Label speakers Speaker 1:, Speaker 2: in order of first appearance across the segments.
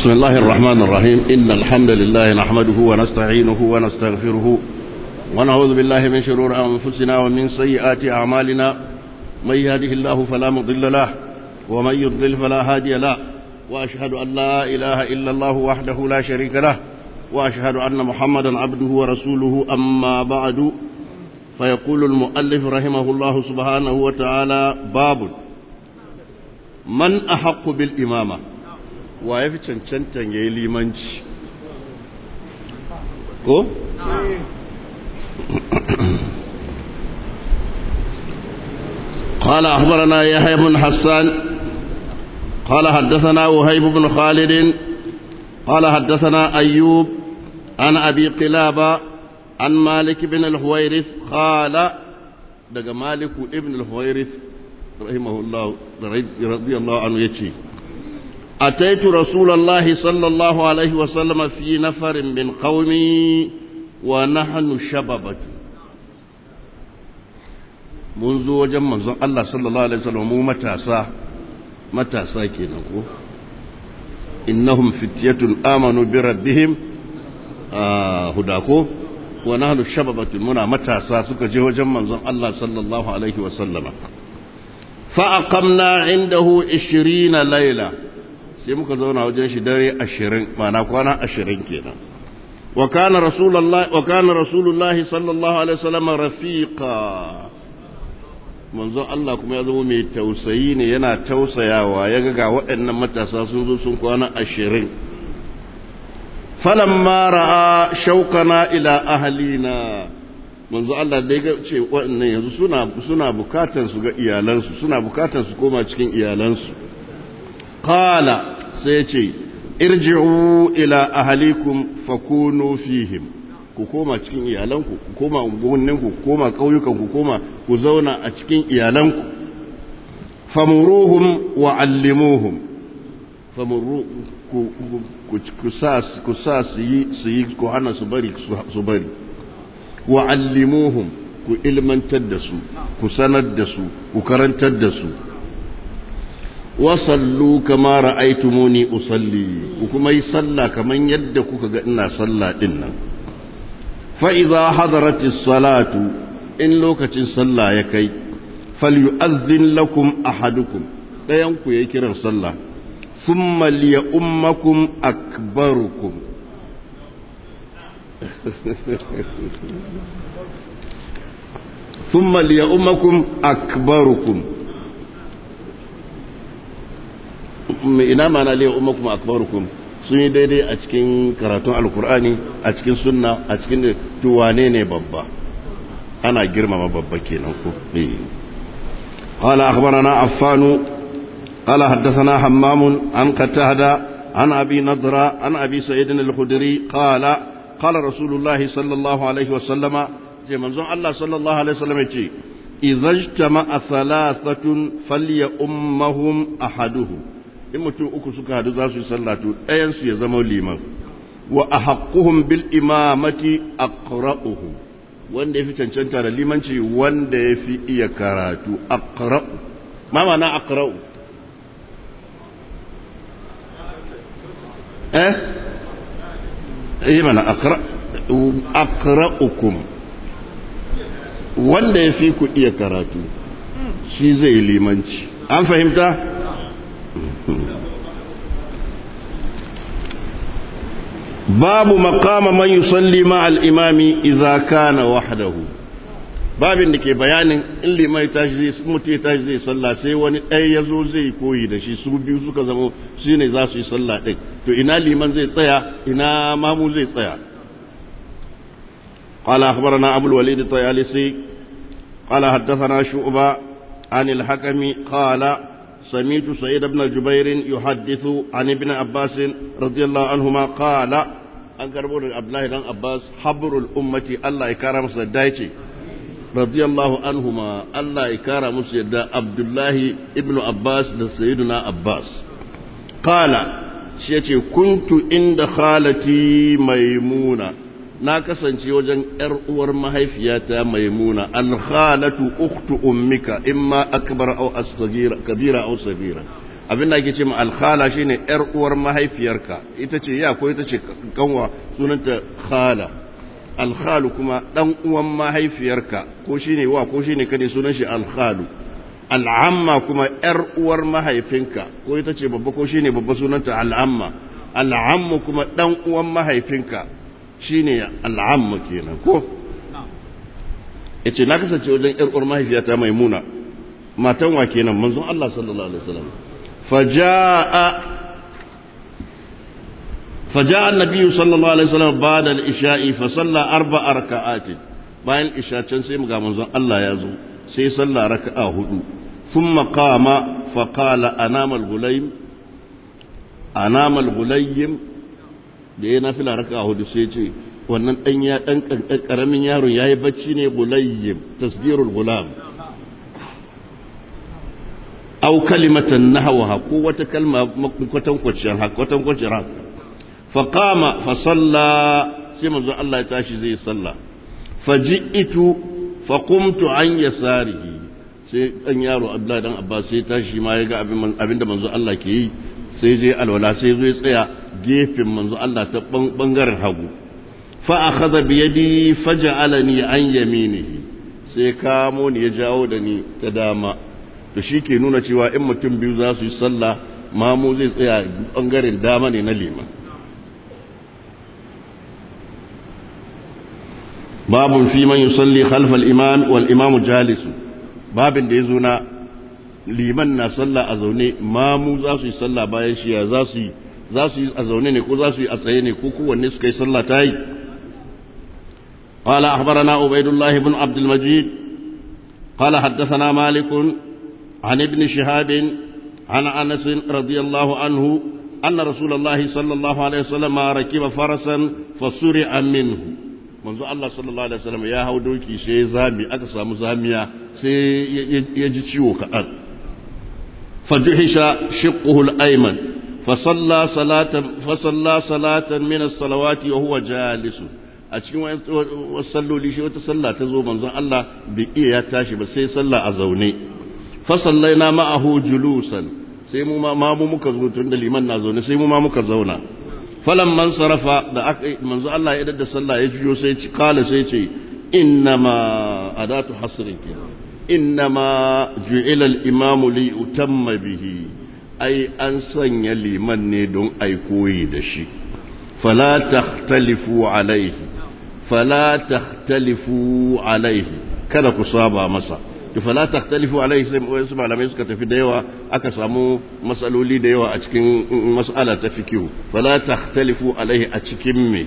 Speaker 1: بسم الله الرحمن الرحيم إن الحمد لله نحمده ونستعينه ونستغفره ونعوذ بالله من شرور أنفسنا ومن سيئات أعمالنا من يهده الله فلا مضل له ومن يضلل فلا هادي له وأشهد أن لا إله إلا الله وحده لا شريك له وأشهد أن محمدا عبده ورسوله أما بعد فيقول المؤلف رحمه الله سبحانه وتعالى باب من أحق بالإمامة ويفي cancantan ya yi limanci ko? قال أخبرنا يحيى بن حسان قال حدثنا وهيب بن خالد قال حدثنا أيوب عن أبي قلابة عن مالك بن الحويرث قال دق مالك ابن الحويرث رحمه الله رضي الله عنه يتشي أتيت رسول الله صلى الله عليه وسلم في نفر من قومي ونحن شببة منذ وجم منذ الله صلى الله عليه وسلم مو متاسا متاسا كينكو إنهم فتية آمنوا بربهم آه هداكو ونحن شببة منا متاسا سكا وجم منذ الله صلى الله عليه وسلم فأقمنا عنده عشرين ليلة sai muka zauna wajen shi dare ashirin mana kwana ashirin kenan wa kana rasulullahi wa kana rasulullahi sallallahu alaihi wasallam rafiqa manzon Allah kuma ya zama mai tausayi ne yana tausayawa ya ga ga waɗannan matasa sun zo sun kwana ashirin falamma ra'a shaukana ila ahlina manzo Allah dai ga ce waɗannan yanzu suna suna bukatar su ga iyalansu suna bukatar su koma cikin iyalansu qala sai ce irji'u ila ahalikum fakunu fihim ku koma cikin iyalanku ku koma unguwanninku ku koma ƙauyukan ku koma ku zauna a cikin iyalanku famuruhum wa allimuhum famuru ku ku sa ku sa su yi su yi ku hana su bari su bari wa allimuhum ku ilmantar da su ku sanar da su ku karantar da su wasallu kama ra'aytumuni usalli ku kuma yi sallah kaman yadda kuka ga ina sallah din nan fa idza hadaratis salatu in lokacin sallah ya kai falyu'adhdhin lakum ahadukum dayan ku yayi kiran sallah thumma liyummakum akbarukum ثم ليؤمكم أكبركم ina mana liya ummakum akbarukum sun yi daidai a cikin karatun alkur'ani a cikin sunna a cikin tuwane ne babba ana girmama babba kenan ko قال أخبرنا عفان قال حدثنا حمام عن قتادة عن أبي نضرة عن أبي سعيد الخدري قال قال رسول الله صلى الله عليه وسلم زي منزون الله صلى الله عليه وسلم إذا اجتمع ثلاثة فليأمهم أحدهم in mutum uku suka hadu za su yi sallatu ɗayansu ya zama liman wa a haƙuhun bil imamati aqra'uhu wanda ya fi cancanta da limanci wanda ya fi iya karatu aqra'u ma mana aqra'u eh eh mana aqra'ukum wanda ya fi ku iya karatu shi zai limanci an fahimta babu makama man yusalli ma al-imami idza kana wahdahu babin da ke bayanin in limai tashi zai mutu ya tashi zai sallah sai wani ɗaya ya zo zai koyi da shi su biyu suka zama su ne za su yi sallah ɗin to ina liman zai tsaya ina mamu zai tsaya قال أخبرنا أبو الوليد الطيالسي قال حدثنا شعبة عن الحكم قال سمعت سيد بن جبير يحدث عن ابن عباس رضي الله عنهما قال an karbo daga Abdullahi dan Abbas habrul ummati Allah ya kara masa dace radiyallahu anhuma Allah ya kara musu yadda Abdullahi ibnu Abbas da Sayyiduna Abbas qala shi yace kuntu inda khalati maimuna na kasance wajen ‘yar uwar mahaifiyata maimuna alkhalatu uktu ummika imma akbar au asghira kabira au sagira abin da ake ce ma alkhala shine yar uwar mahaifiyarka ita ce ya ko ita ce kanwa sunanta khala alkhalu kuma dan uwan mahaifiyarka ko shine wa ko shine kane sunan shi alkhalu al'amma kuma yar uwar mahaifinka ko ita ce babba ko shine babba sunanta al'amma al'ammu kuma dan uwan mahaifinka shine al'amma kenan ko yace na kasance wajen yar uwar mahaifiyata maimuna matan wa kenan manzon Allah sallallahu alaihi wasallam faja'a faja'a annabi sallallahu alaihi wasallam ba'da al-isha'i fa salla arba'a raka'atin bayan isha can sai mu ga manzon Allah ya zo sai salla raka'a hudu thumma qama fa qala anama al-gulaym anama al-gulaym da yana fila raka'a hudu sai ce wannan dan ya dan karamin yaron yayi bacci ne gulaym tasdirul gulam aw kalimatan nahwaha ko wata kalma kwatan kwacin haka kwatan kwacin haka fa qama fa salla sai manzo Allah ya tashi zai salla faji'tu fa qumtu an yasarihi sai dan yaro Abdullah dan Abbas sai tashi ma ya ga abin abinda manzo Allah ke yi sai je alwala sai zo ya tsaya gefen manzo Allah ta bangaren hagu fa akhadha bi yadi faj'alani an yaminihi sai kamo ni ya jawo da ni ta dama to shi ke nuna cewa in mutum biyu za su yi sallah mamu zai tsaya ɓangaren dama ne na liman babun fi man yusalli khalfal imam wal imamu jalisu babin da ya zo na liman na sallah a zaune mamu za su yi sallah bayan shi za su yi za su yi a zaune ne ko za su yi a tsaye ne ko kowanne suka yi sallah ta yi قال أخبرنا عبيد الله بن عبد المجيد قال حدثنا مالك عن ابن شهاب عن انس رضي الله عنه ان رسول الله صلى الله عليه وسلم ركب فرسا فسرع منه منذ الله صلى الله عليه وسلم يا هو دوكي sai zami aka samu zamiya sai ya ji ciwo kaɗan fajuhisha shiqquhu al-ayman fasalla salatan fasalla salatan min as-salawati wa huwa jalisun a cikin wasu salloli shi wata sallah ta zo manzon Allah bai iya ya tashi ba sai sallah a zaune fasallaina ma'ahu julusan sai mu ma mu muka zo tun da liman na zaune sai mu ma muka zauna falan man sarafa da aka manzo Allah ya dadda sallah ya jiyo sai ci kala sai ce innama adatu hasrin ke innama ju'ila al-imam li utamma bihi ai an sanya liman ne don ai koyi da shi fala takhtalifu alaihi fala takhtalifu alaihi kada ku saba masa to fala takhtalifu alaihi sai wasu malamai suka tafi da yawa aka samu masaloli da yawa a cikin mas'ala ta fikihu fala takhtalifu alaihi a cikin me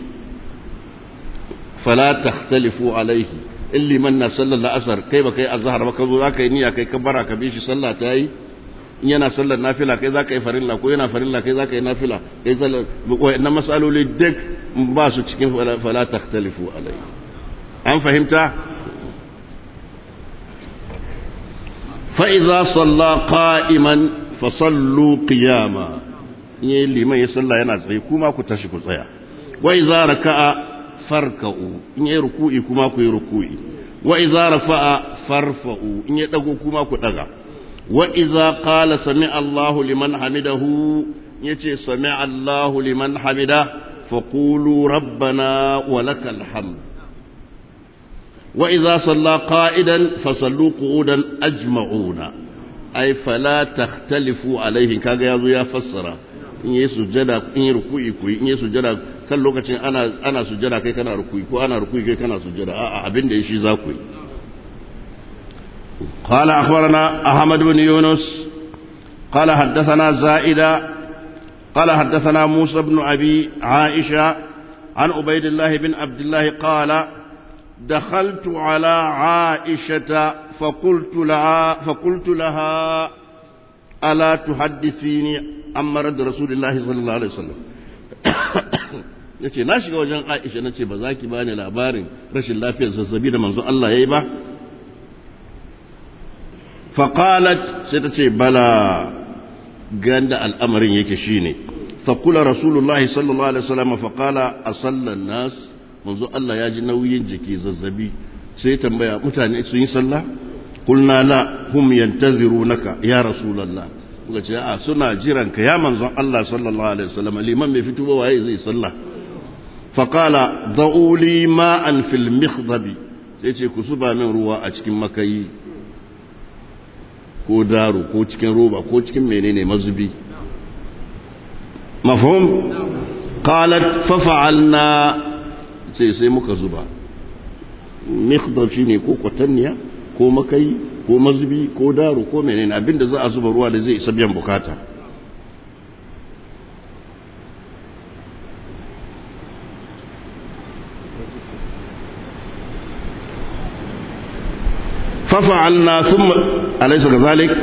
Speaker 1: fala takhtalifu alaihi illi man na sallar la'asar kai ba kai azhar ba ka zo zaka yi niyya kai kabara ka bi shi sallah ta yi in yana sallar nafila kai zaka yi farilla ko yana farilla kai zaka yi nafila kai sallar wayannan masaloli duk ba su cikin fala takhtalifu alaihi an fahimta فإذا صلى قائما فصلوا قياما in liman ya salla yana tsaye kuma ku tashi ku tsaya wa idza raka'a farka'u in yi ruku'i kuma ku yi ruku'i wa idza rafa'a farfa'u in ya dago kuma ku daga wa idza qala sami Allahu liman hamidahu yace sami Allahu liman hamida faqulu rabbana wa lakal hamd وإذا صلى قائدا فصلوا قعودا أجمعون أي فلا تختلفوا عليه كاغا يزو يا فسر in yi sujjada in yi ruku'i ku in yi sujjada kan lokacin ana ana sujjada kai kana ruku'i ko ana ruku'i kai kana sujjada a'a abin da shi za ku yi قال أخبرنا أحمد بن يونس قال حدثنا زائدة قال حدثنا موسى بن أبي عائشة عن عبيد الله بن عبد الله قال دخلت على عائشة فقلت لها فقلت لها ألا تحدثيني عن مرض رسول الله صلى الله عليه وسلم yace na shiga wajen Aisha nace ba za ki bani labarin rashin lafiyar zazzabi da manzo Allah yayi ba faqalat sai ta ce bala ganda al'amarin yake shine faqula rasulullahi sallallahu alaihi wasallam faqala asalla nas manzo Allah ya ji nauyin jiki zazzabi sai tambaya mutane sun yi sallah kulna la hum yantazirunaka ya rasulullah muka ce a suna jiran ka ya manzon Allah sallallahu alaihi wasallam liman mai fito ba waye zai sallah fa qala da'u li ma'an fil mikhdabi sai ce ku zuba min ruwa a cikin makayi ko daro ko cikin roba ko cikin menene mazubi mafhum qalat fa fa'alna sai sai muka zuba mikhdab shine ko kwatanniya ko makayi ko mazubi ko daro ko menene abinda za a zuba ruwa da zai isa biyan bukata ففعلنا ثم أليس كذلك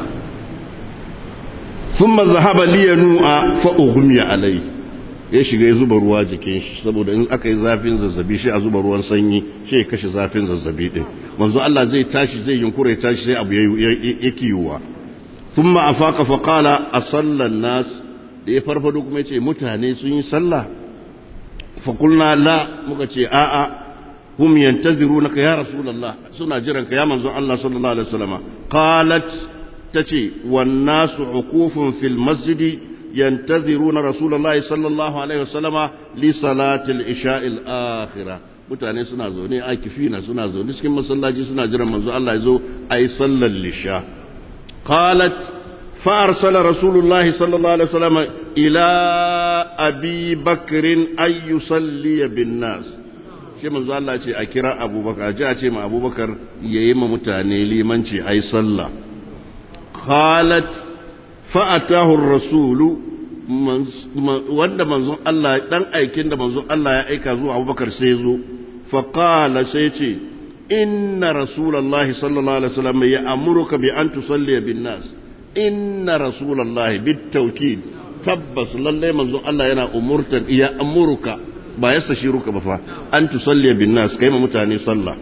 Speaker 1: ثم ذهب لينوء فأغمي عليه ya shiga ya zuba ruwa jikin shi saboda in aka yi zafin zazzabi shi a zuba ruwan sanyi shi ya kashe zafin zazzabi din manzo Allah zai tashi zai yunkura ya tashi sai abu ya kiyuwa thumma afaqa fa qala asalla nas da ya farfado kuma yace mutane sun yi sallah fa qulna la muka ce a a hum yantazirunaka ya rasulullah suna jiran ka ya manzo Allah sallallahu alaihi wasallam qalat tace wan nasu uqufun fil masjidi ينتظرون رسول الله صلى الله عليه وسلم لصلاة العشاء الآخرة mutane suna zaune a kifina suna zaune cikin masallaci suna jiran manzo Allah ya zo a yi sallar lisha qalat fa arsala rasulullah sallallahu alaihi wasallam ila abi bakrin ay yusalli bin nas shi manzo Allah ce a kira abubakar ji a ce ma abubakar yayi ma mutane limanci ai sallah qalat fa'atahu rasulu wanda manzon Allah dan aikin da manzon Allah ya aika zuwa Abubakar sai zo fa qala sai ce inna rasulullahi sallallahu alaihi wasallam ya amuruka bi an tusalli bin nas inna rasulullahi bit tawkid tabbas lalle manzon Allah yana umurtan ya amuruka ba ya sashiruka ba fa an tusalli bin nas kai ma mutane sallah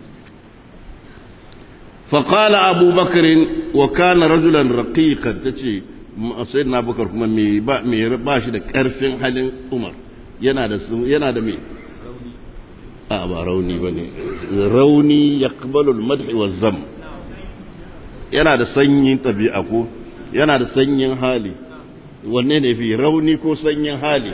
Speaker 1: فقال أبو بكر وكان رجلا رقيقا تشي سيدنا أبو بكر كما مي با مي باشي da karfin halin Umar yana da yana da me a ba rauni bane rauni yaqbalu al-madh wa zam yana da sanyin tabi'a ko yana da sanyin hali wanne ne fi rauni ko sanyin hali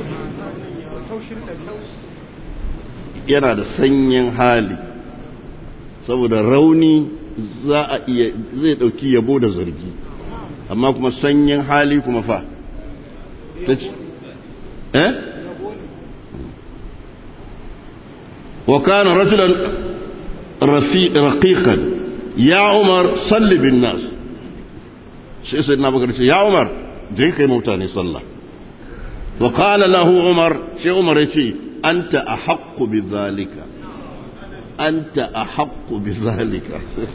Speaker 1: yana da sanyin hali saboda rauni za a iya zai dauki yabo da zargi amma kuma sanyin hali kuma fa ta ce eh wa kana rajulan raqiqan ya umar salli bin nas sai sai na bakar ce ya umar je kai mutane sallah wa qala lahu umar sai umar ya ce anta ahaqqu bi zalika أنت أحق بذلك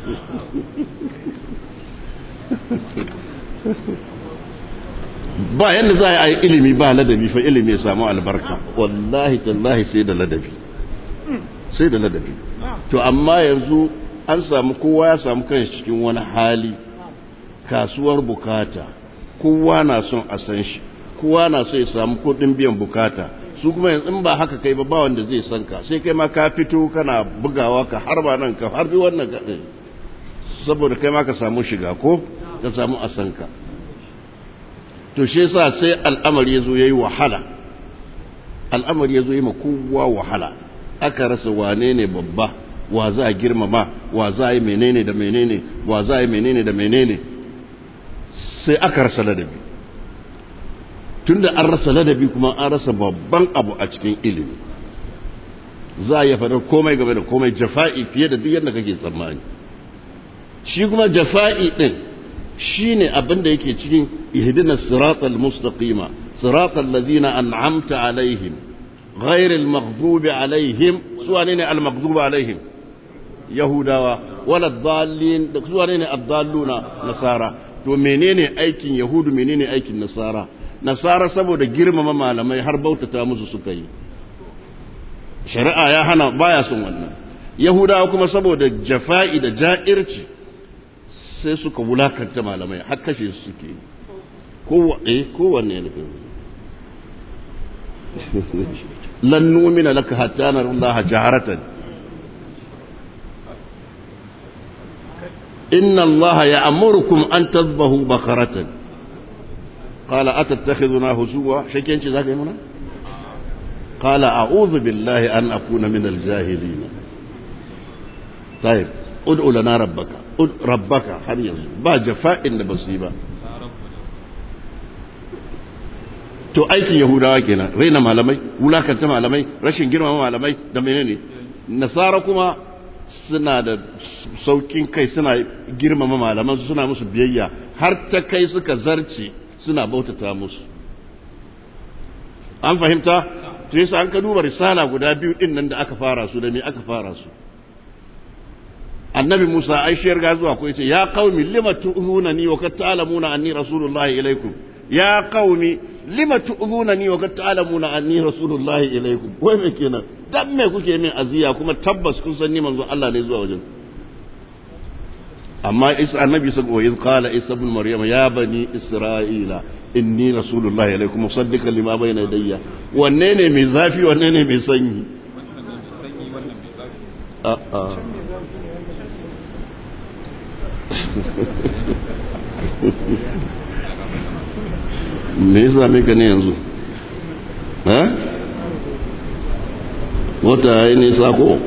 Speaker 1: ba yadda za a yi ilimi ba ladabi fa ilimi ya samu albarka wallahi tallahi sai da ladabi sai da ladabi to amma yanzu an samu kowa ya samu kan cikin wani hali kasuwar bukata kowa na son a san shi kowa na so ya samu kudin biyan bukata su kuma yanzu in ba haka kai ba ba wanda zai san ka sai kai ma ka fito kana bugawa ka harba nan ka harbi wannan ka saboda kai ma ka samu shiga ko ka samu a san ka to shi yasa sai al'amari yazo yayi wahala al'amari yazo yi ma kowa wahala aka rasa wane ne babba wa za a girmama wa za a yi menene da menene wa za a yi menene da menene sai aka rasa ladabi tunda an rasa ladabi kuma an rasa babban abu a cikin ilimi za a iya faɗar komai game da komai jafa'i fiye da duk yadda kake tsammani shi kuma jafa'i ɗin shi ne abin da yake cikin ihdina siratal mustaqima siratal ladina an'amta alaihim ghairil maghdubi alaihim su wane ne al maghdubi alaihim yahudawa wala dallin da su wane ne ad-dalluna nasara to menene aikin yahudu menene aikin nasara nasara saboda girmama malamai har bautata musu suka yi shari'a ya hana baya son wannan yahudawa kuma saboda jafa'i da ja'irci sai suka wulakanta malamai har kashe su suke yi kowanne ne lan numina laka hatta nara Allah jaharatan inna allaha ya'murukum an tadhbahu bakaratan qala atattakhiduna husuwa shakenci zaka yi mana qala a'udhu billahi an akuna min al-jahilin طيب ادعو لنا ربك ربك har yanzu ba jafa'in da basu yi ba to aikin yahudawa kenan raina malamai wulakanta malamai rashin girmama malamai da menene nasara kuma suna da saukin kai suna girmama malaman suna musu biyayya har ta kai suka zarce suna bautata musu an fahimta to yasa an ka duba risala guda biyu din nan da aka fara su da me aka fara su annabi Musa ai shi ga zuwa ko yace ya qaumi lima tu'zunani wa kad ta'lamuna anni rasulullahi ilaikum ya qaumi lima tu'zunani wa kad ta'lamuna anni rasulullahi ilaikum wai me kenan dan me kuke min aziya kuma tabbas kun san ni manzo Allah ne zuwa wajen amma isa annabi sa wa iz qala isa ibn maryam ya bani isra'ila inni rasulullahi ilaikum musaddiqan lima bayna yadayya wanne ne mai zafi wanne ne mai sanyi a'a me yasa me ka ne yanzu ha wata ya ne sako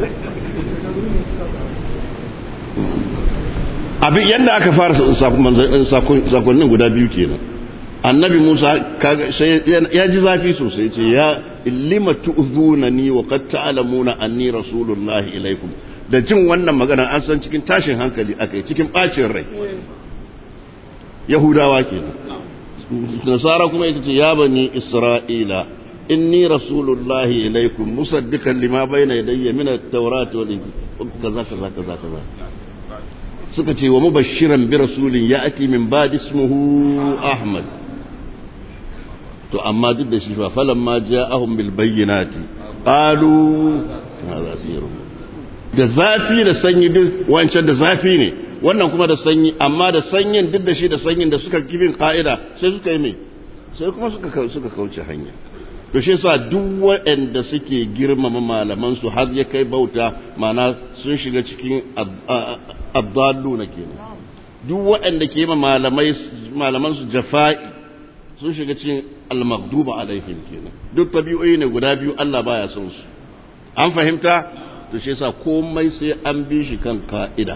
Speaker 1: abin yadda aka fara sakonnin guda biyu kenan annabi musa ya ji zafi sosai ce ya lima tu'zunani wa qad ta'lamuna anni rasulullahi ilaikum da jin wannan magana an san cikin tashin hankali akai cikin bacin rai yahudawa kenan nasara kuma ita ce ya bani isra'ila inni rasulullahi ilaikum musaddiqan lima bayna yadayya min at-taurati wal kaza kaza kaza kaza suka ce wa mubashiran bi rasulin ya'ti min ba'di ismuhu ahmad to amma duk da shi fa falamma ja'ahum bil bayyinati qalu hadha sirrun da zafi da sanyi duk wancan da zafi ne wannan kuma da sanyi amma da sanyin duk da shi da sanyin da suka kibin ka'ida sai suka yi mai sai kuma suka suka kauce hanya to shi yasa duk waɗanda suke girmama malaman su har ya kai bauta mana sun shiga cikin abdallu na kenan duk waɗanda ke ma malamai malaman su jafa'i sun shiga cikin al-maghduba alaihim kenan duk tabi'o'i ne guda biyu Allah baya son su an fahimta to shi yasa komai sai an bi shi kan ka'ida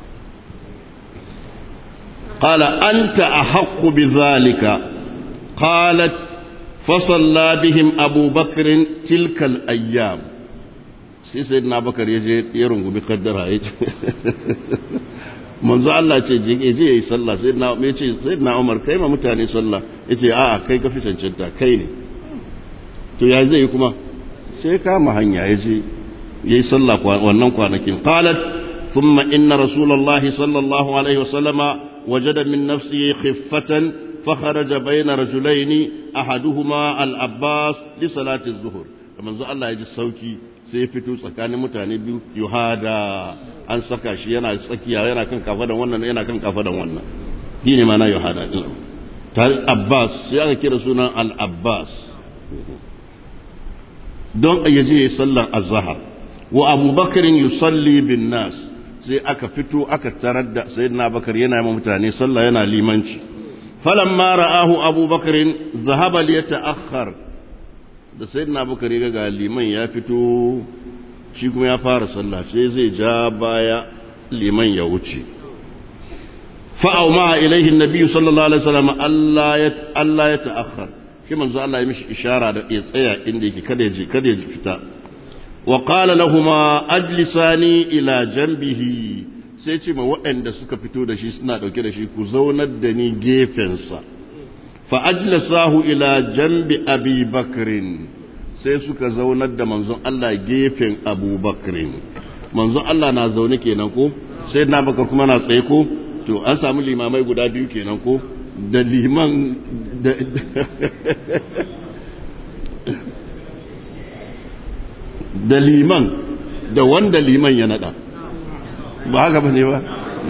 Speaker 1: قال أنت أحق بذلك قالت فصلى بهم أبو بكر تلك الأيام sai sai na bakar ya je ya rungumi kaddara ya ce manzo Allah ce je je yayi sallah sai na me ce sai na Umar kai ma mutane sallah yace a'a kai ka fi cancanta kai ne to ya zai kuma sai kama hanya ya je yayi sallah wannan kwanakin qalat thumma inna rasulullahi sallallahu alaihi wasallama وجد من نفسه خفة فخرج بين رجلين أحدهما العباس لصلاة الظهر kamar zo Allah ya ji sauki sai ya fito tsakanin mutane biyu yuhada an saka shi yana tsakiya yana kan kafadan wannan yana kan kafadan wannan shi ne mana yuhada din tare Abbas sai aka kira sunan al-Abbas don ya je sallar azhar wa Abu Bakr yusalli bin nas sai aka fito aka tarar da sayyidina bakar yana yi mutane sallah yana limanci falamma ra'ahu abubakar zahaba li yata'akhkhar da sayyidina bakar ya ga liman ya fito shi kuma ya fara sallah sai zai ja baya liman ya wuce fa'au ma ilaihi nabiyyu sallallahu alaihi wasallam Allah ya Allah ya ta'akhkhar shi manzo Allah ya mishi ishara da ya tsaya inda yake kada ya je kada ya fita وقال لهما أجلساني إلى جنبه sai ce ma waɗanda suka fito da shi suna ɗauke da shi ku zaunar da ni gefensa fa ajlasahu ila jambi abi bakrin sai suka zaunar da manzon Allah gefen abu bakrin manzon Allah na zaune kenan ko sai na bakar kuma na tsaye ko to an samu limamai guda biyu kenan ko da liman da da liman da wanda liman ya nada ba haka bane ba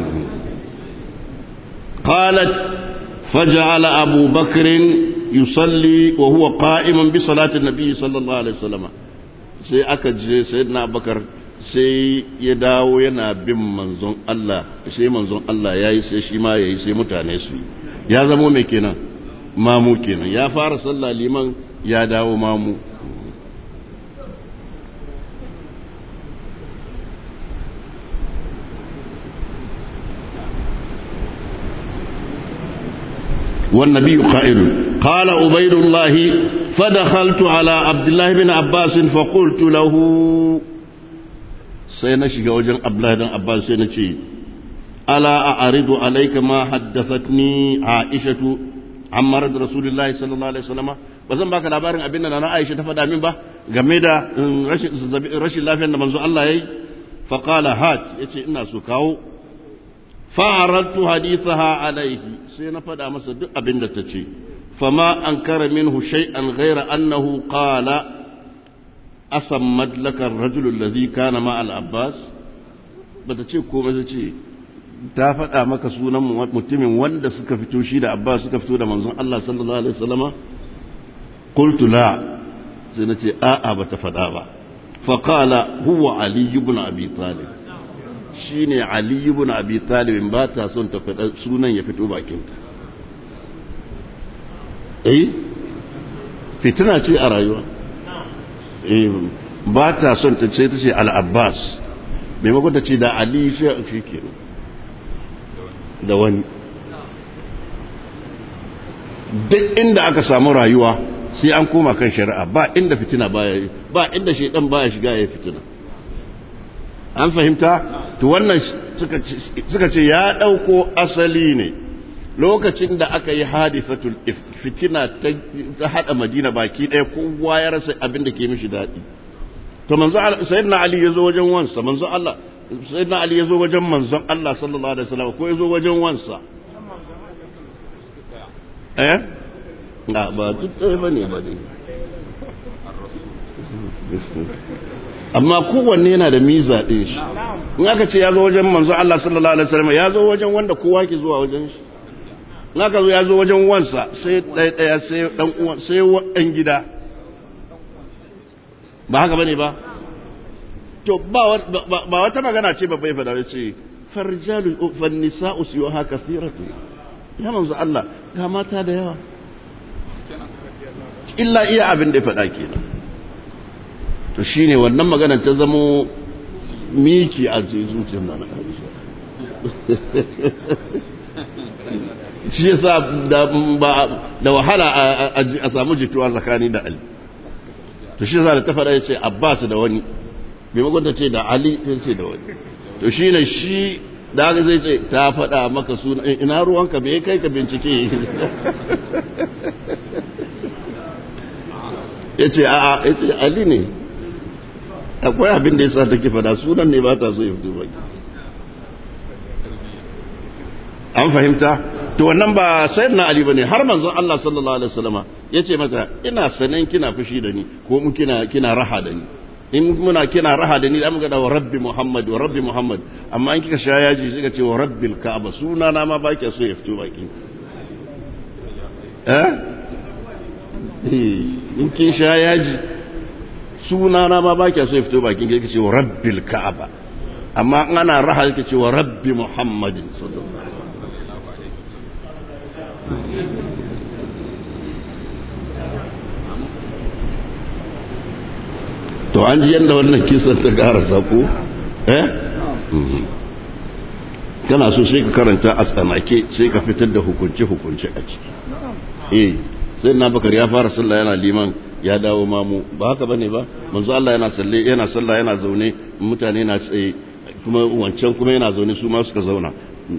Speaker 1: qalat faj'ala abu bakr yusalli wa huwa qa'iman bi salati nabi sallallahu alaihi wasallam sai aka je sayyidina abubakar sai ya dawo yana bin manzon Allah sai manzon Allah ya yi sai shi ma ya yi sai mutane su yi ya zamo mai kenan mamu kenan ya fara sallah liman ya dawo mamu والنبي قائل قال عبيد الله فدخلت على عبد الله بن عباس فقلت له سينشي وجن عبد الله بن عباس سينشي ألا أعرض عليك ما حدثتني عائشة عن مرض رسول الله صلى الله عليه وسلم bazan baka labarin abin da na Aisha ta faɗa min ba game da rashin lafiyar da manzo Allah yayi fa qala hat yace ina so kawo fa'arattu hadithaha alaihi sai na faɗa masa duk abin da ta ce fama an kara minhu shay'an ghaira annahu qala asammat laka ar-rajul allazi kana ma al-abbas bata ce komai sai ce ta faɗa maka sunan mutumin wanda suka fito shi da abbas suka fito da manzon Allah sallallahu alaihi wasallama qultu la sai na ce a'a bata faɗa ba fa qala huwa ali ibn abi talib shi ne Ali ibn Abi Talibin ba ta son ta faɗa sunan ya fito bakinta. Eh, fitina ce a rayuwa. Eh, ba ta son ta ce ta ce Al-Abbas, maimakon ta ce da Ali shi ke da wani. Duk inda aka samu rayuwa sai an koma kan shari'a ba inda fitina baya ba inda shaidan baya shiga ya fitina. an fahimta to wannan suka ce ya ɗauko asali ne lokacin da aka yi hadifatul fitina ta haɗa madina baki ɗaya kowa ya rasa abin da ke mishi daɗi to manzo sayyidina ali ya zo wajen wansa manzo Allah sayyidina ali ya zo wajen manzon Allah sallallahu alaihi wasallam ko ya zo wajen wansa eh ba duk ɗaya bane ba dai amma kowanne yana da miza ɗin shi in aka ce ya zo wajen manzo Allah sallallahu alaihi wasallam ya zo wajen wanda kowa ke zuwa wajen shi in aka zo ya zo wajen wansa sai ɗaya ɗaya sai ɗan uwan sai ɗan gida ba haka bane ba to ba wata magana ce babbai fada ya ce farjalu fan nisa'u siyuha kathiratu ya manzo Allah ga mata da yawa illa iya abin da ya faɗa kenan to shi ne wannan magana ta zamo miki a zuciyar na shi yasa da wahala a samu jituwa tsakani da ali to shi yasa da ta faɗa ya ce abbas da wani maimakon ta ce da ali ya ce da wani to shi ne shi da haka zai ce ta faɗa maka suna ina ruwanka bai kai ka bincike ya ce a'a ya ce ali ne akwai abin da ya sa take fada sunan ne ba ta so ya fito baki an fahimta to wannan ba sayyid na ali bane har manzon Allah sallallahu alaihi wasallama yace mata ina sanan kina fushi da ni ko mu kina kina raha da ni in muna kina raha da ni da muka da wa rabbi muhammad wa rabbi muhammad amma in kika sha yaji sai ka ce wa rabbil ka'aba suna na ma ba ki so ya fito baki eh in kin sha yaji suna na ma ba ki so ya fito bakin ki ce wa rabbil ka'aba amma in ana raha ki ce wa rabbi muhammadin sallallahu alaihi to an ji yadda wannan kisan ta karasa ko eh kana so sai ka karanta a tsanake sai ka fitar da hukunce hukunce a ciki eh sai na bakar ya fara sallah yana liman ya dawo mamu ba haka bane ba manzo Allah yana salle yana sallah yana zaune mutane na tsaye kuma wancan kuma yana zaune su ma suka zauna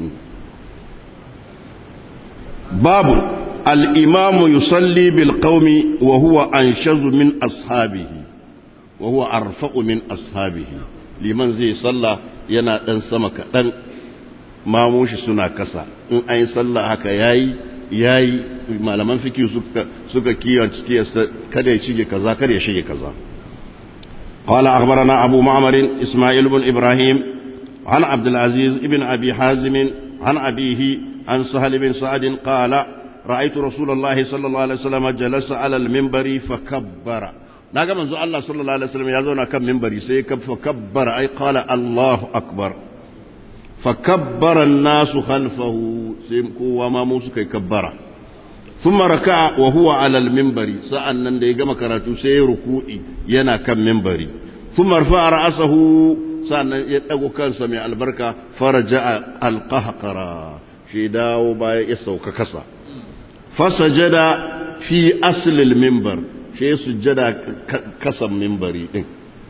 Speaker 1: babu al-imamu yusalli bil qaumi wa huwa anshazu min ashabihi wa huwa arfa'u min ashabihi liman zai sallah yana dan sama kadan mamushi suna kasa in an yi sallah haka yayi yayi malaman fiki suka suka kiyace kiyasta kada ya shige kaza kada ya shige kaza قال أخبرنا أبو معمر إسماعيل بن إبراهيم عن عبد العزيز بن أبي حازم عن أبيه عن سهل بن سعد قال رأيت رسول الله صلى الله عليه وسلم جلس على المنبر فكبر naga manzo Allah sallallahu alaihi wasallam ya zauna kan minbari sai ya kabbara ai qala Allahu akbar fa kabbara an-nasu khalfahu sai kowa ma mu suka kabbara thumma raka'a wa huwa ala al-minbari sa'annan da ya gama karatu sai ya ruku'i yana kan minbari thumma rafa'a ra'sahu sa'annan ya dago kansa mai albarka faraja'a al-qahqara shi dawo baya ya sauka kasa fasajada fi asli al-minbar shi sujjada kasan minbari din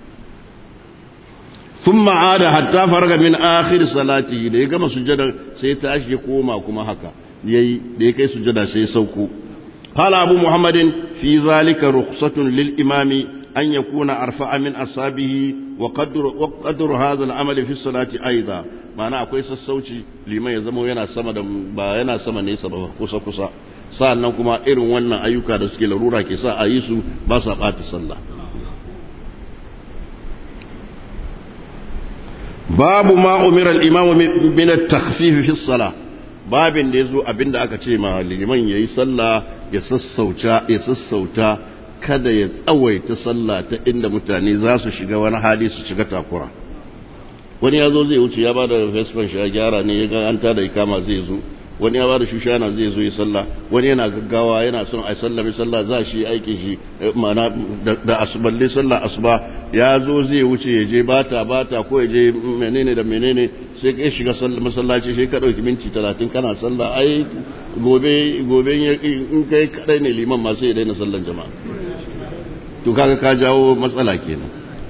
Speaker 1: thumma ada hatta farga min akhir salati da ya gama sujjada sai tashi ya koma kuma haka yayi da ya kai sujjada sai sauko qala abu muhammadin fi zalika rukhsatun lil imami an yakuna arfa'a min asabihi wa qadru wa qadru hadha al amal fi salati aida ma'ana akwai sassauci liman ya zama yana sama da ba yana sama nesa ba kusa kusa sa'annan kuma irin wannan ayyuka da suke larura ke sa a yi su ba sa ɓata sallah babu ma umira al-imamu min at-takhfif fi as-salah babin da yazo abinda aka ce ma liman yayi sallah ya sassauta ya sassauta kada ya tsawaita sallah ta inda mutane za su shiga wani hali su shiga takura wani ya zo zai wuce ya bada fesfan shi ya gyara ne ya ga an tada ikama zai zo wani ya bada shushana zai zo yi sallah wani yana gaggawa yana son a sallame sallah za shi aikin shi mana da asuballe sallah asuba ya zo zai wuce ya je bata bata ko ya je menene da menene sai ka shiga masallaci sai ka dauki minti talatin kana sallah ai gobe gobe in kai kadai ne liman ma sai ya daina sallan jama'a to kaga ka jawo matsala kenan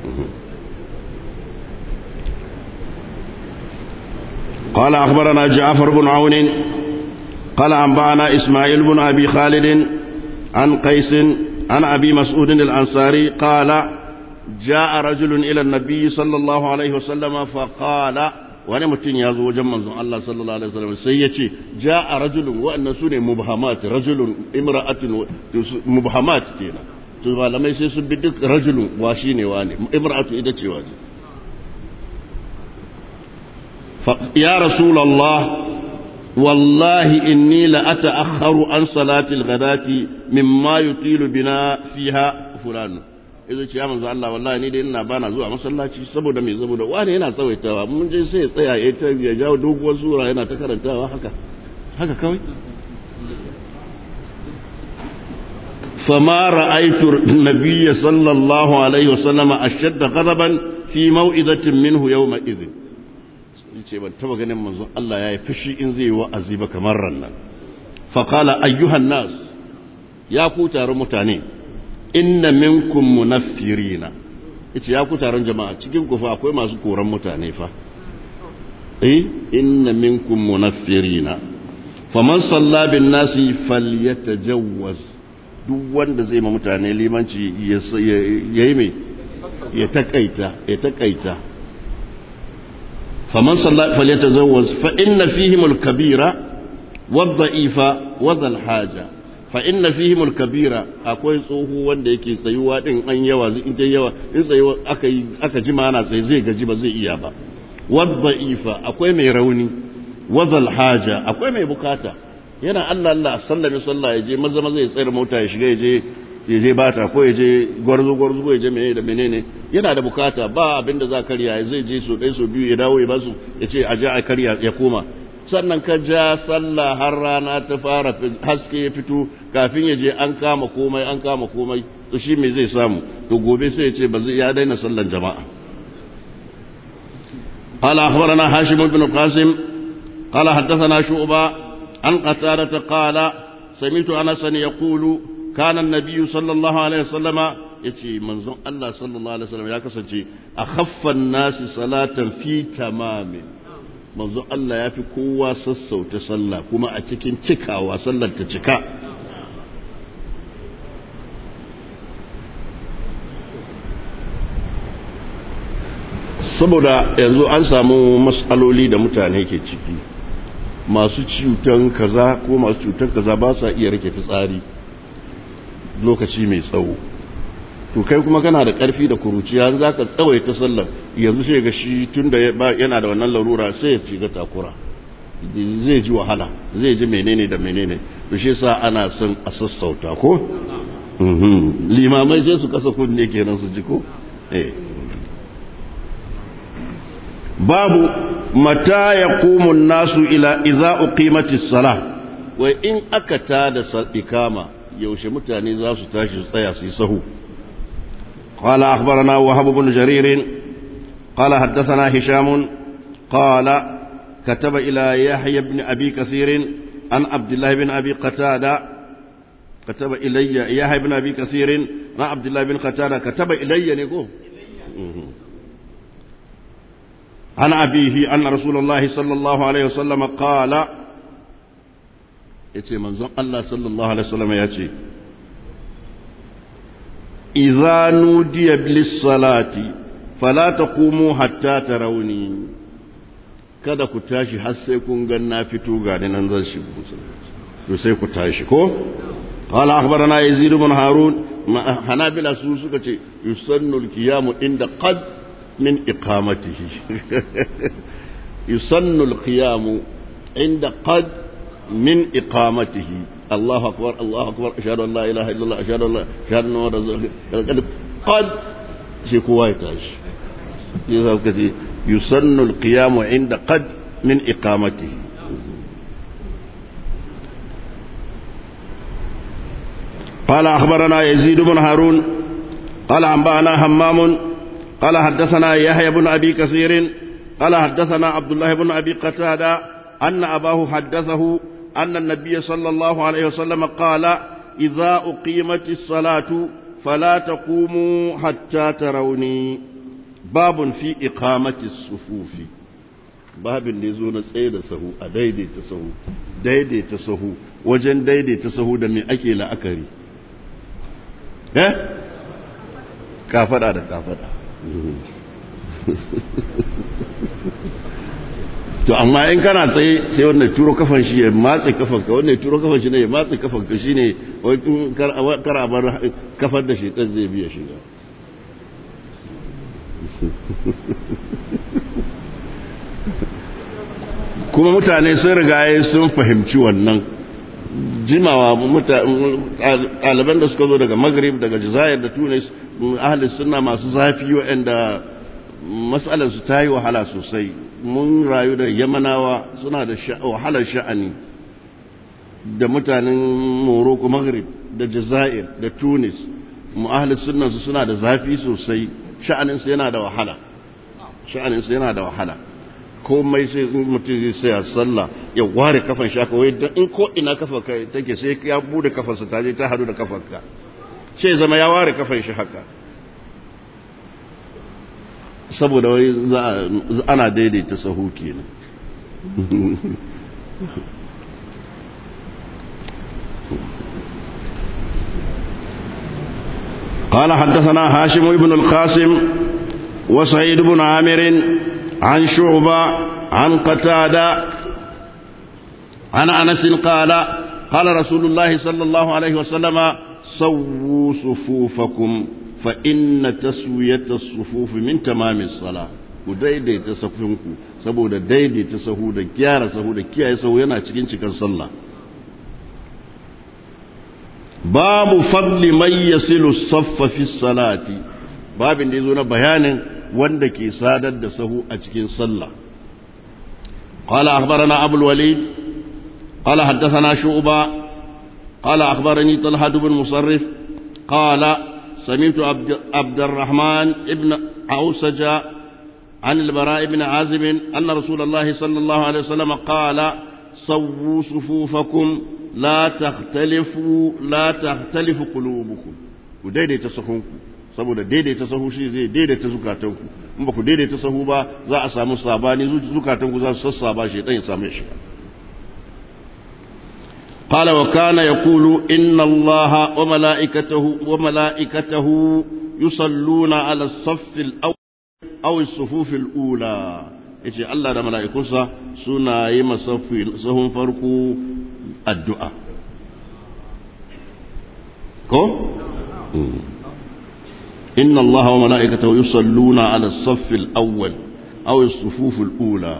Speaker 1: قال أخبرنا جعفر بن عون قال أنبأنا إسماعيل بن أبي خالد عن قيس عن أبي مسعود الأنصاري قال جاء رجل إلى النبي صلى الله عليه وسلم فقال wani mutum ya zo wajen manzon Allah sallallahu alaihi wasallam sai ya ce ja'a rajulun wa'annan sune mubhamat rajulun imra'atun mubhamat kenan to malamai sai sun bi duk rajulun wa shine wani imra'atu ita ce wani يا رسول الله والله إني لأتأخر عن صلاة الغداة مما يطيل بنا فيها فلان izo ce ya manzo Allah wallahi ni dai ina bana zuwa masallaci saboda me saboda wani yana tsawaitawa mun je sai ya tsaya ya ta ya jawo doguwar sura yana ta karantawa haka haka kawai فما رأيت النبي صلى الله عليه وسلم أشد غضبا في موئذة منه يومئذ ce ban taba ganin manzon Allah ya yi fushi in zai yi wa'azi ba kamar rannan faƙala ayyuhan nas ya ku taron mutane inna minkum munaffirina yace ya ku taron jama'a cikin ku fa akwai masu koran mutane fa eh inna minkum munaffirina faman salla bin nasi falyatajawwaz duk wanda zai ma mutane limanci ya yi mai ya takaita ya takaita فمن صلى فليتزوج فإن فيهم الكبيرة والضعيف وذا الحاجة فإن فيهم الكبيرة akwai tsoho wanda yake tsayuwa din an yawa in ta yawa in tsayuwa aka aka jima ana sai zai gaji ba zai iya ba wadda'ifa akwai mai rauni wadhal haja akwai mai bukata yana Allah Allah sallami sallah ya je maza maza ya tsayar mota ya shiga ya je ya je bata ko ya je gwarzo gwarzo ko ya je menene da menene yana da bukata ba abin da za karya zai je so ɗaya so biyu ya dawo ya basu ya ce a ja a karya ya koma sannan ka ja sallah har rana ta fara haske ya fito kafin ya je an kama komai an kama komai to shi me zai samu to gobe sai ya ce ba zai ya daina sallan jama'a قال أخبرنا هاشم بن القاسم قال حدثنا شعبة عن قتادة قال سمعت أنسا يقول كان النبي صلى الله عليه وسلم يتي منزون الله صلى الله عليه وسلم يا كسنتي أخف الناس صلاة في تمام منزون الله يا في قوة سسو تصلى كما أتكين تكا وصلى تتكا saboda yanzu an samu matsaloli da mutane ke ciki masu cutan kaza ko masu cutan kaza ba sa iya rike fitsari lokaci mai tsawo to kai kuma kana da ƙarfi da kuruciya za ka tsawaita sallar yanzu sai ga shi tun da yana da wannan larura sai ya shiga takura zai ji wahala zai ji menene da menene to shi sa ana son a sassauta ko limamai sai su kasa kunne kenan su ji ko babu mata ya kumun nasu ila iza uqimati salah wai in aka tada ikama yaushe mutane za su tashi su tsaya su yi sahu قال أخبرنا وهب بن جرير قال حدثنا هشام قال كتب إلى يحيى بن أبي كثير عن عبد الله بن أبي قتادة كتب إلي يحيى بن أبي كثير عن عبد الله بن قتادة كتب إلي نقول عن أبيه أن رسول الله صلى الله عليه وسلم قال يتي منظر الله صلى الله عليه وسلم يتي إذا نودي بالصلاة فلا تقوموا حتى تروني kada ku tashi har sai kun ga na fito ga nan zan shigo to sai ku tashi ko qala akhbarana yazid ibn harun hanabila su suka ce yusannu al-qiyam inda qad min iqamatihi yusannu al-qiyam inda qad min iqamatihi الله أكبر الله أكبر أشهد أن لا إله إلا الله أشهد أن لا أشهد أن محمدا قد في كويتاش يسن القيام عند قد من إقامته قال أخبرنا يزيد بن هارون قال أنبأنا همام قال حدثنا يحيى بن أبي كثير قال حدثنا عبد الله بن أبي قتادة أن أباه حدثه أن النبي صلى الله عليه وسلم قال إذا أقيمت الصلاة فلا تقوموا حتى تروني باب في إقامة الصفوف باب اللي زون سيد سهو أديدي تسهو ديدي تسهو وجن ديدي تسهو دمي أكي لا أكري ها كافر هذا كافر to amma in kana tsaye sai wannan turo kafan shi ya matse kafan ka wannan turo kafan shi ne ya matse kafan ka shine wai in kar a bar kafar da shaitan zai biya shiga kuma mutane sun riga sun fahimci wannan jimawa ɗaliban da suka zo daga maghrib daga jazair da tunis ahli suna masu zafi waɗanda matsalarsu ta yi wahala sosai mun rayu da yamanawa suna da wahalar sha'ani da mutanen morocco maghrib da jazair da tunis mu'ahalis sunansu suna da zafi sosai sha'aninsu yana da wahala sha'aninsu yana da wahala komai sai mutum zai saya sallah ya ware kafan shaka wai don in ko ina kafa take sai ya bude kafarsa ta je ta hadu da kafarka sai zama ya ware kafan shi haka saboda wai ana daidaita sahu kenan قال حدثنا هاشم بن القاسم وسعيد بن عامر عن شعبة عن قتادة عن أنس قال قال رسول الله صلى الله عليه وسلم سووا صفوفكم فإن تسوية الصفوف من تمام الصلاة ku daidaita safinku saboda daidaita sahu da gyara sahu da kiyaye sahu yana cikin cikin sallah babu fadli man yasilu saffa fi salati babin da yazo na bayanin wanda ke sadar da sahu a cikin sallah qala akhbarana abul walid qala haddathana shu'ba qala akhbarani talha ibn musarrif qala سمعت عبد, عبد الرحمن ابن عوسج عن البراء بن عازب أن رسول الله صلى الله عليه وسلم قال صووا صفوفكم لا تختلفوا لا تختلف قلوبكم ودaidaita sahunku saboda daidaita sahu shi zai daidaita zukatanku in ba ku daidaita sahu ba za a samu sabani zukatanku za su sassaba shi dan ya samu shi قال وكان يقول إن الله وملائكته وملائكته يصلون على الصف الأول أو الصفوف الأولى yace Allah da mala'ikunsa suna yi sahun farko addu'a ko? inna Allah wa mala'ikatahu yusalluna ala saffil awwal aw as-sufufil ula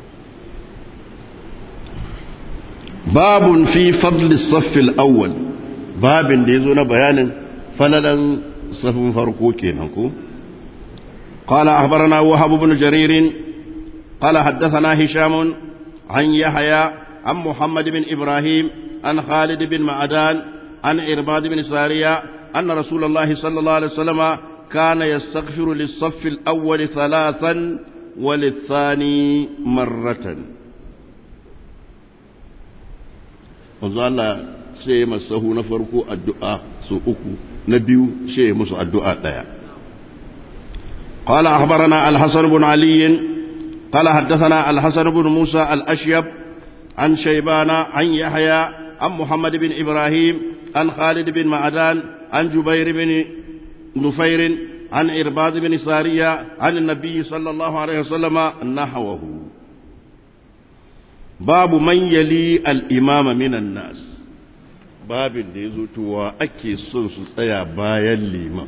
Speaker 1: باب في فضل الصف الأول babin da yazo na bayanin falalan safin farko kenan ko قال أخبرنا وهب بن جرير قال حدثنا هشام عن يحيى عن محمد بن إبراهيم عن خالد بن معدان عن إرباد بن سارية أن رسول الله صلى الله عليه وسلم كان يستغفر للصف الأول ثلاثا وللثاني مرة Allah sai masahu na farko addu'a su uku na biyu sai musu addu'a ɗaya. قال أخبرنا الحسن بن علي قال حدثنا الحسن بن موسى الأشيب عن شيبان عن يحيى عن محمد بن إبراهيم عن خالد بن معدان عن جبير بن نفير عن إرباض بن سارية عن النبي صلى الله عليه وسلم نحوه باب من يلي الإمام من الناس باب ديزوت وأكي سنس سيا بايا الإمام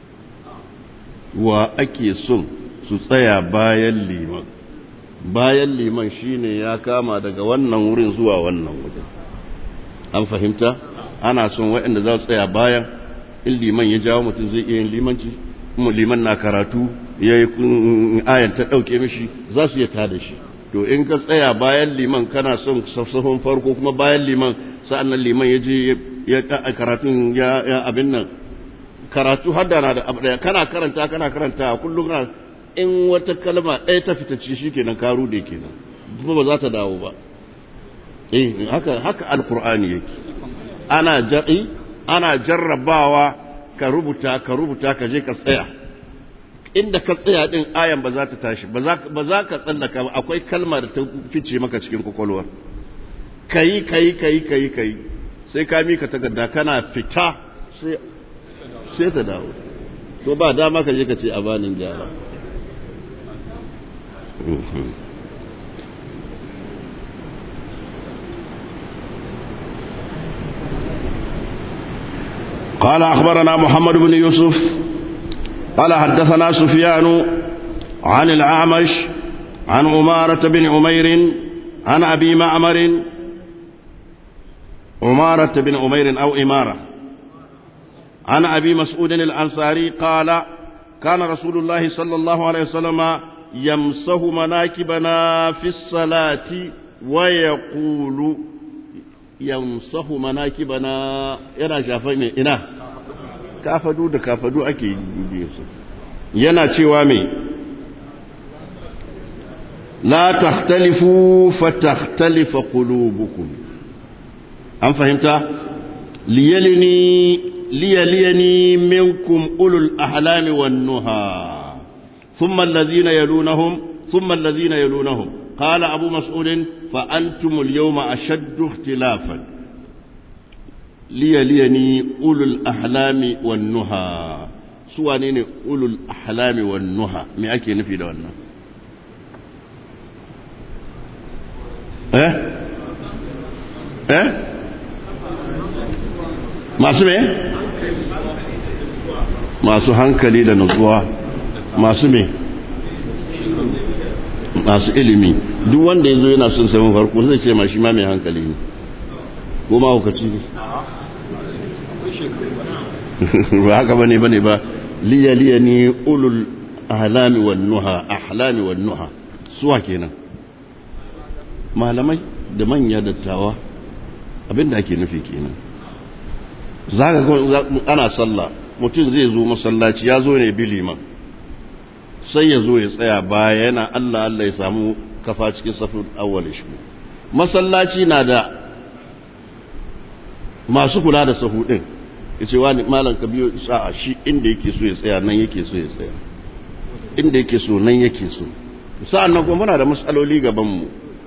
Speaker 1: وأكي سن سيا بايا الإمام bayan liman shine ya kama daga wannan wurin zuwa wannan wajen an fahimta ana son waɗanda za su tsaya bayan in liman ya jawo mutum zai iya yin limanci liman na karatu ya yi ayan ta ɗauke mishi za su iya tada shi to in ka tsaya bayan liman kana son safsafon farko kuma bayan liman sa'an nan liman ya je ya karatun ya abin nan karatu haddana da abu ɗaya kana karanta kana karanta kullum kana in wata kalma ɗaya ta fita ci shi kenan karu da kenan kuma ba za ta dawo ba eh haka haka alqur'ani yake ana jar'i ana jarrabawa ka rubuta ka rubuta ka je ka tsaya inda ka tsaya din ayan ba za ta tashi ba za ba za ka tsallaka ba akwai kalma da ta fice maka cikin kwakwalwa kai kai kai kai kai sai ka mika takarda kana fita sai sai ta dawo to ba dama ka je ka ce a banin gyara قال أخبرنا محمد بن يوسف قال حدثنا سفيان عن الأعمش عن عمارة بن عمير عن أبي معمر عمارة بن عمير أو إمارة عن أبي مسعود الأنصاري قال كان رسول الله صلى الله عليه وسلم يمسه مناكبنا في الصلاة ويقول يمسه مناكبنا yana shafai mai ina kafadu da kafadu ake yi su yana cewa mai la takhtalifu fatakhtalifa qulubukum an fahimta liyalini liyaliyani minkum ulul ahlami wan nuha ثم الذين يلونهم ثم الذين يلونهم قال أبو مسعود فأنتم اليوم أشد اختلافا لي ليني أولو الأحلام والنهى سوانين أولو الأحلام والنهى ما أكي نفي دوانا eh eh masu me masu hankali da nutsuwa masu me masu ilimi duk wanda ya zo yana son samun farko zai ce ma shi ma mai hankali ne ko ma hukaci ne ba haka bane bane ba liya liya ne ulul ahlami wan nuha ahlami wan nuha suwa kenan malamai da manya dattawa abinda ake nufi kenan zaka ga ana sallah mutum zai zo masallaci ya zo ne biliman sai ya zo ya tsaya baya yana Allah Allah ya samu kafa cikin safin awwal shi masallaci na da masu kula da sahu din yace wani malam ka biyo sa'a shi inda yake so ya tsaya nan yake so ya tsaya inda yake so nan yake so sa'an nan kuma muna da matsaloli gaban mu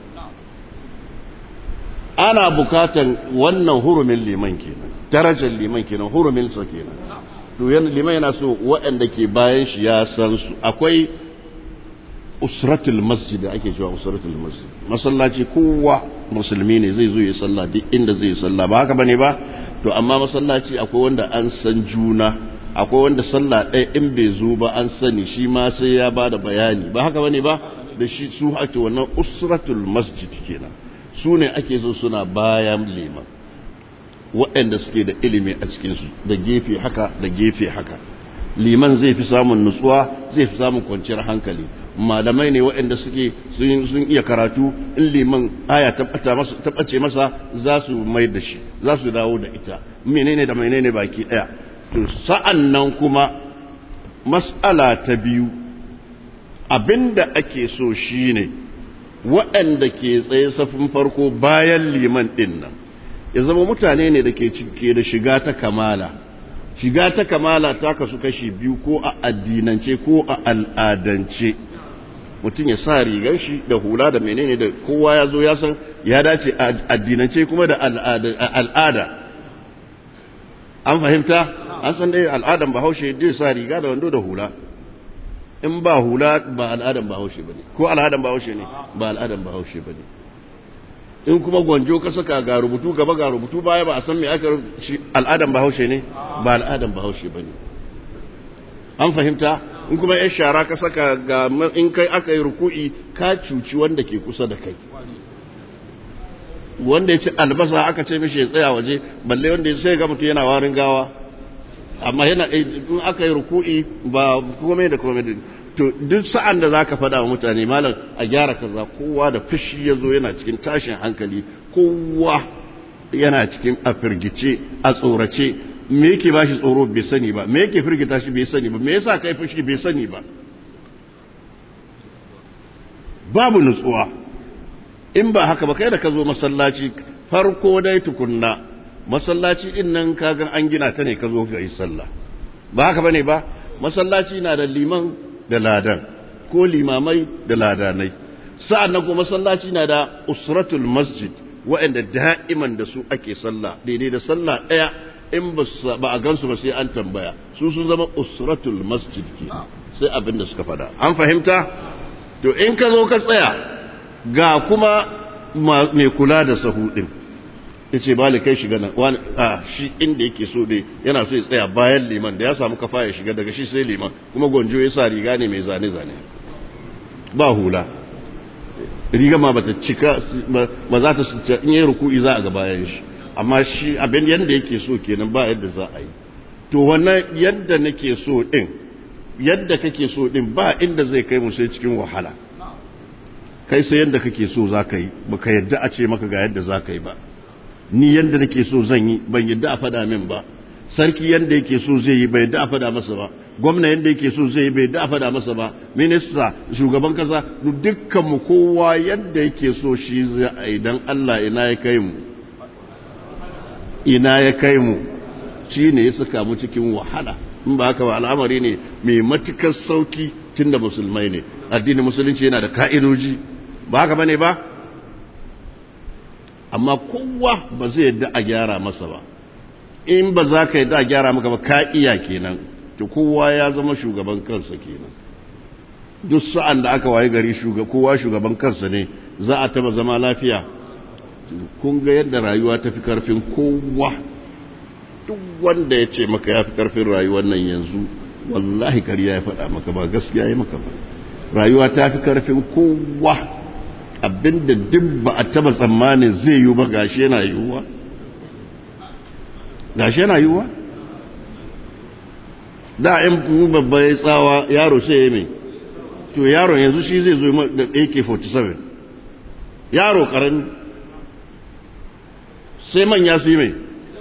Speaker 1: ana bukatan wannan hurumin liman kenan darajar liman kenan hurumin sa kenan to liman yana so waɗanda ke bayan shi ya san su akwai usratul masjid da ake cewa usratul masjid masallaci kowa musulmi ne zai zo ya sallah duk inda zai yi sallah ba haka bane ba to amma masallaci akwai wanda an san juna akwai wanda sallah ɗaya in bai zo ba an sani shi ma sai ya ba da bayani ba haka bane ba da shi su ake wannan usratul masjid kenan su ne ake so suna bayan liman waɗanda suke da ilimi a cikinsu da gefe haka da gefe haka liman zai fi samun nutsuwa zai fi samun kwanciyar hankali malamai ne waɗanda suke sun iya karatu in liman aya ta ɓace masa za su mai da shi za su dawo da ita menene da menene baki ɗaya to sa'an nan kuma mas'ala ta biyu abinda ake so shine waɗanda ke tsaye safin farko bayan liman ɗin nan ya zama mutane ne da ke da shiga ta kamala shiga ta kamala ta kasu kashi biyu ko a addinance ko a al'adance mutum ya sa rigar shi da hula da menene da kowa ya zo ya san ya dace a addinance kuma da al'ada an fahimta an san dai al'adan bahaushe zai sa riga da wando da hula in ba hula ba al'adan bahaushe ba ne ko al'adan bahaushe ne ba al'adan bahaushe ba ne in kuma gwanjo ka saka ga rubutu gaba ga rubutu baya ba a san me aka shi al'adan bahaushe ne ba al'adan bahaushe ba ne an fahimta in kuma ya shara ka saka ga in kai aka yi ruku'i ka cuci wanda ke kusa da kai wanda ya ci albasa aka ce mishi ya tsaya waje balle wanda ya sai ga mutum yana warin gawa amma yana in aka yi ruku'i ba komai da komai to duk sa'an da zaka faɗa wa mutane malam a gyara kaza kowa da fushi ya zo yana cikin tashin hankali kowa yana cikin a firgice a tsorace me yake ba shi tsoro bai sani ba me yake firgita shi bai sani ba me yasa kai fushi bai sani ba babu nutsuwa in ba haka ba kai da ka zo masallaci farko dai tukunna masallaci din nan kaga an gina ta ne ka zo ga yi sallah ba haka bane ba masallaci na da liman da ladan ko limamai da ladanai sa'an nan kuma masallaci na da usratul masjid waɗanda da'iman da su ake sallah daidai da sallah ɗaya in ba a gansu ba sai an tambaya su sun zama usratul masjid ke sai abin da suka fada an fahimta to in ka zo ka tsaya ga kuma mai kula da sahu ɗin ya ce ba kai shiga nan wani a shi inda yake so dai yana so ya tsaya bayan liman da ya samu kafa ya shiga daga shi sai liman kuma gwanjo ya sa riga ne mai zane-zane ba hula riga ma bata cika ba za ta in yi ruku'i za a ga bayan shi amma shi abin yadda yake so kenan ba yadda za a yi to wannan yadda nake so din yadda kake so din ba inda zai kai mu sai cikin wahala kai sai yadda kake so za ka yi baka yadda a ce maka ga yadda za ka yi ba ni yadda nake so zan yi ban yadda a fada min ba sarki yadda yake so zai yi bai yadda a fada masa ba gwamna yadda yake so zai yi bai yadda a fada masa ba minista shugaban kasa dukkan mu kowa yadda yake so shi zai yi dan Allah ina ya kai mu ina ya kai mu shi ne ya saka mu cikin wahala in ba haka ba al'amari ne mai matukar sauki tunda musulmai ne addinin musulunci yana da ka'idoji ba haka bane ba amma kowa ba zai yadda a gyara masa ba in ba za ka yadda a gyara maka ba ka iya kenan to kowa ya zama shugaban kansa kenan duk sa'an da aka waye gari kowa shugaban kansa ne za a taba zama lafiya kun ga yadda rayuwa ta fi karfin kowa duk wanda ya ce maka ya fi karfin rayuwar nan yanzu wallahi kariya ya faɗa maka ba gaskiya ya maka ba rayuwa ta fi karfin kowa abinda duk ba a taba tsammanin zai yi ba gashi yana yiwuwa gashi yana yiwuwa da in babba ya tsawa yaro sai ya mai to yaron yanzu shi zai zo da AK47 yaro karami sai manya su yi mai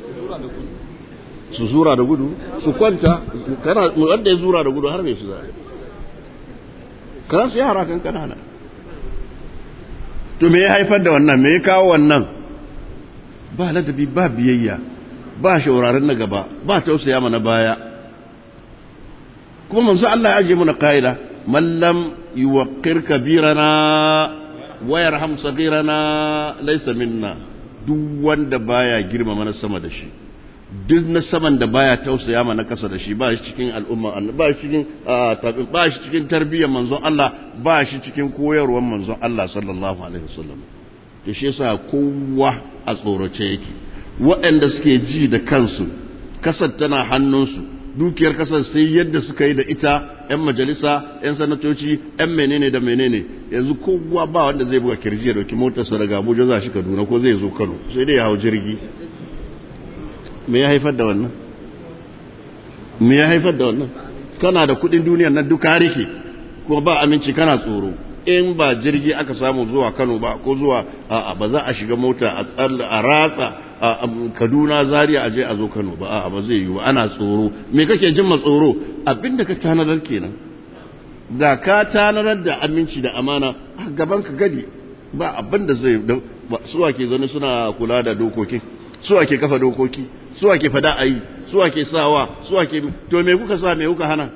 Speaker 1: su zura da gudu su kwanta kana wanda ya zura da gudu har mai su za kana su yara kan kanana to me ya haifar da wannan me ya kawo wannan ba ladabi ba biyayya ba shauraron na gaba ba tausaya mana baya kuma manzo Allah ya aje mana kaida man lam yuwaqqir kabirana wa yarham saghirana laysa minna duk wanda baya girmama na sama da shi duk na saman da baya tausaya ma na kasa da shi ba shi cikin al'umma ba shi cikin ba shi cikin tarbiyyar manzon Allah ba shi cikin koyarwar manzon Allah sallallahu alaihi wasallam to shi yasa kowa a tsorace yake waɗanda suke ji da kansu kasar tana hannunsu dukiyar kasar sai yadda suka yi da ita 'yan majalisa 'yan sanatoci 'yan menene da menene yanzu kowa ba wanda zai buga kirji ya dauki motarsa daga abuja za shi kaduna ko zai zo kano sai dai ya hau jirgi me ya haifar da wannan me ya haifar da wannan kana da kudin duniyar nan duka rike kuma ba aminci kana tsoro in ba jirgi aka samu zuwa Kano ba ko zuwa a'a ba za a shiga mota a tsalla a ratsa a Kaduna Zaria aje a zo Kano ba a'a ba zai yi ba ana tsoro me kake jin ma tsoro abinda ka tanadar kenan da ka tanadar da aminci da amana a gaban ka gadi ba abinda zai su ake zaune suna kula da dokoki su ake kafa dokoki su ake fada ayi su ake sawa su ake to me kuka sa me kuka hana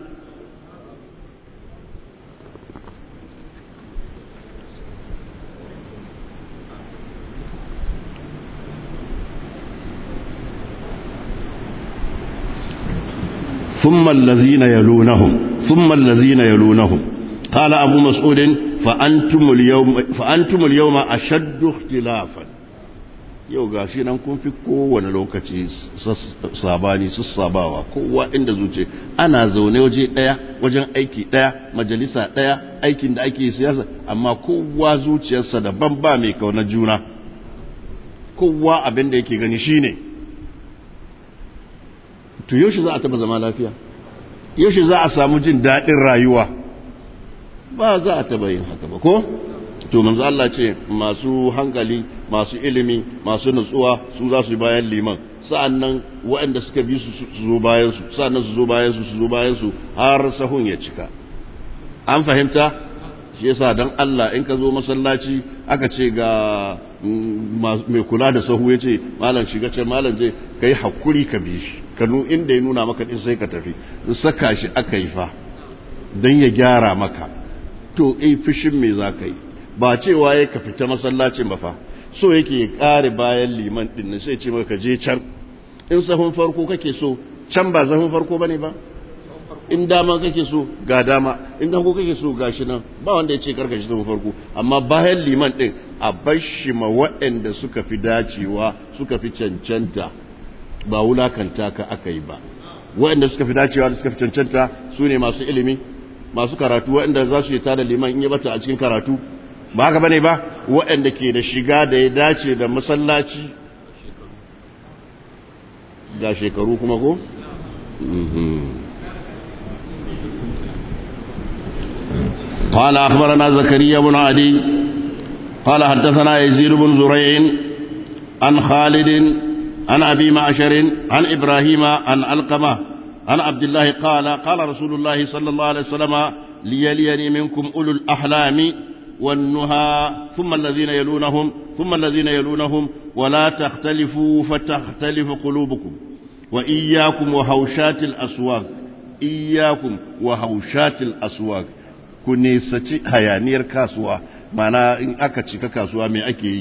Speaker 1: ثم الذين يلونهم ثم الذين يلونهم قال أبو مسعود فأنتم اليوم, فأنتم اليوم أشد اختلافا yau ga shi nan kun fi kowane lokaci sabani su sabawa kowa inda zuce ana zaune waje ɗaya wajen aiki ɗaya majalisa ɗaya aikin da ake siyasa amma kowa zuciyarsa daban ba mai kauna juna kowa abin da yake gani shine to yaushe za a taba zama lafiya yaushe za a samu jin daɗin rayuwa ba za a taba yin haka ba ko to manzo Allah ce masu hankali masu ilimi masu nutsuwa su za su yi bayan liman sa'annan waɗanda suka bi su su zo bayan su sa'annan su zo bayan su su zo bayan su har sahun ya cika an fahimta shi yasa dan Allah in ka zo masallaci aka ce ga mai kula da sahu ya ce malam shiga can malam je kai hakuri ka bi shi ka nu inda ya nuna maka din sai ka tafi saka shi aka yi fa dan ya gyara maka to eh fishin me za ka yi ba cewa ya ka fita masallacin ba fa so yake ya kare bayan liman din sai ce maka je can in sahun farko kake so can ba sahun farko bane ba in dama kake so ga dama in danko kake so ga shi nan ba wanda ya ce karka shi sahun farko amma bayan liman din a bar shi ma waɗanda suka fi dacewa suka fi cancanta ba wulakanta ka aka yi ba waɗanda suka fi dacewa da suka fi cancanta su ne masu ilimi masu karatu waɗanda za su yi tada liman in yi bata a cikin karatu ba haka bane ba waɗanda ke da shiga da ya dace da masallaci ga shekaru kuma ko? قال أخبرنا زكريا بن عدي قال حدثنا يزيد بن زريع عن خالد عن أبي معشر عن إبراهيم عن علقمة عن عبد الله قال قال رسول الله صلى الله عليه وسلم ليليني منكم أولو الأحلام والنهى ثم الذين يلونهم ثم الذين يلونهم ولا تختلفوا فتختلف قلوبكم وإياكم وهوشات الأسواق إياكم وهوشات الأسواق كنيستي هيانير كاسوا معنى إن أكتشك كاسوا من أكي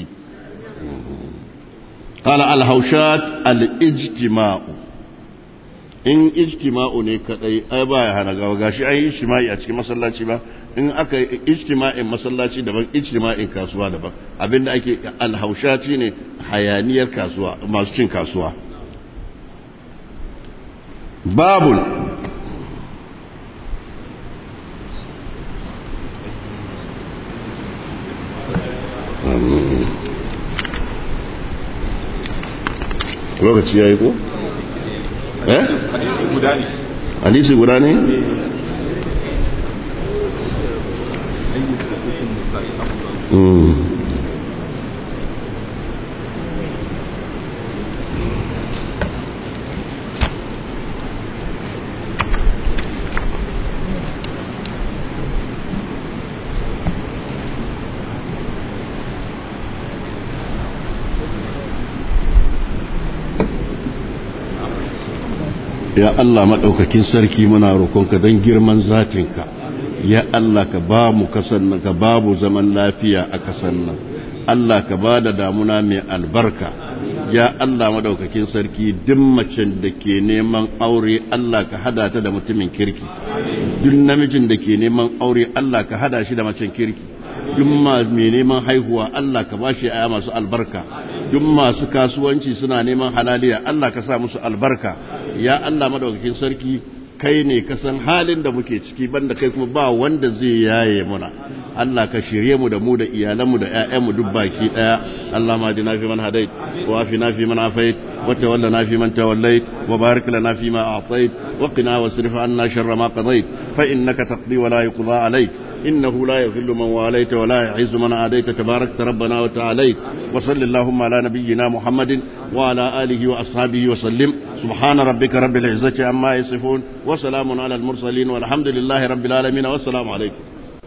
Speaker 1: قال الهوشات الاجتماع in ijtima'u ne kadai ai baya hana gawa gashi ai ijtima'i a cikin masallaci ba in aka ijtima'in masallaci daban ijtima'in kasuwa daban abinda ake alhaushati ne hayaniyar kasuwa masu cin kasuwa babul lokaci ya yi ko? eh? hadisi guda ne? ya Allah maɗaukakin sarki muna roƙonka don girman zatinka ya Allah ka ba mu kasan nan ka babu zaman lafiya a kasan nan Allah ka ba da damuna mai albarka ya Allah maɗaukakin sarki duk macen da ke neman aure Allah ka hada ta da mutumin kirki duk namijin da ke neman aure Allah ka hada shi da macen kirki duk mai neman haihuwa Allah ka ba shi aya masu albarka duk masu kasuwanci suna neman halaliya Allah ka sa musu albarka ya Allah madaukakin sarki kai ne ka san halin da muke ciki banda kai kuma ba wanda zai yaye muna Allah ka shirye mu da mu da iyalanmu da ƴaƴanmu duk baki daya Allah ma dina fi man hadait wa afina fi man afait wa tawallana fi man tawallait wa barik lana fi ma a'tait wa qina wasrif anna sharra ma qadait fa innaka taqdi wa la yuqda alayk إنه لا يذل من واليت ولا يعز من عاديت تبارك ربنا وتعاليت وصل اللهم على نبينا محمد وعلى آله وأصحابه وسلم سبحان ربك رب العزة عما يصفون وسلام على المرسلين والحمد لله رب العالمين والسلام عليكم